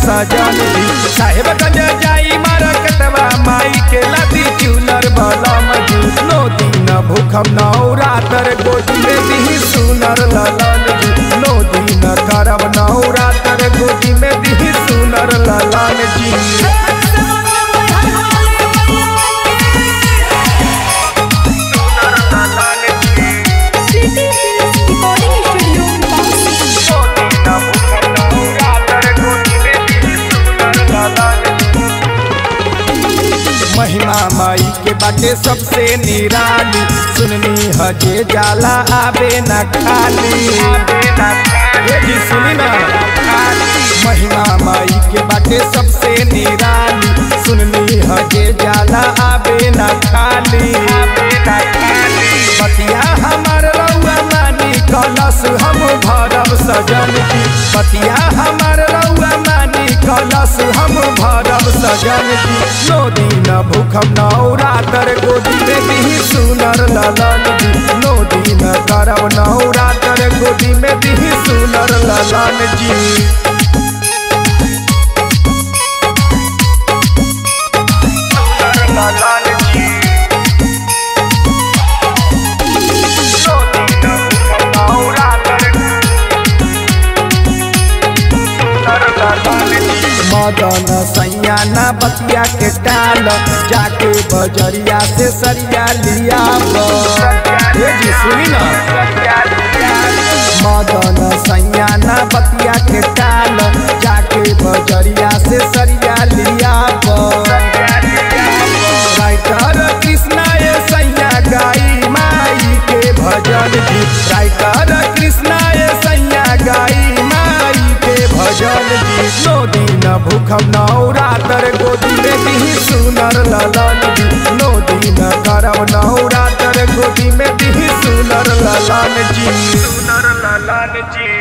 सजन जी साहेब गंज जाई मार्केटवा माई के लादी चूनर बलम जी नो दिन भूखम नौरातर गोदी में दी सुनर ललन जी नो दिन करब नौरातर गोदी में दी सुनर ललन जी City Films Recording Studio, Bouncy. महिमा माई के बाटे सबसे निराली सुननी हजे जाला आबे न खाली ये जी सुनी ना महिमा माई के बाटे सबसे निराली सुननी हजे जाला आबे न खाली पतिया हमार रउआ मानी कलश हम भरब सजन की पतिया हमार रउआ मानी कलश हम भरब सजन की नो दिन भूखम नौरातर गोदी में दी सुनर ललन जी नो दिन करब नौरातर गोदी में दी सुनर ललन जी मदन सैयाना बतिया के टाल जाके बजरिया से सरिया लिया ये जी सुनी ना मदन सैयाना बतिया के टाल जाके बजरिया से सरिया लिया राइटर कृष्णा ये सैया गाई माई के भजन जी राइटर कृष्णा ये सैया गाई माई के भजन जी नो दिन भूखम नौरातर गोदी में दी सुनर ललन जी नो दिन करब नौरातर गोदी में दी सुनर ललन जी सुनर ललन जी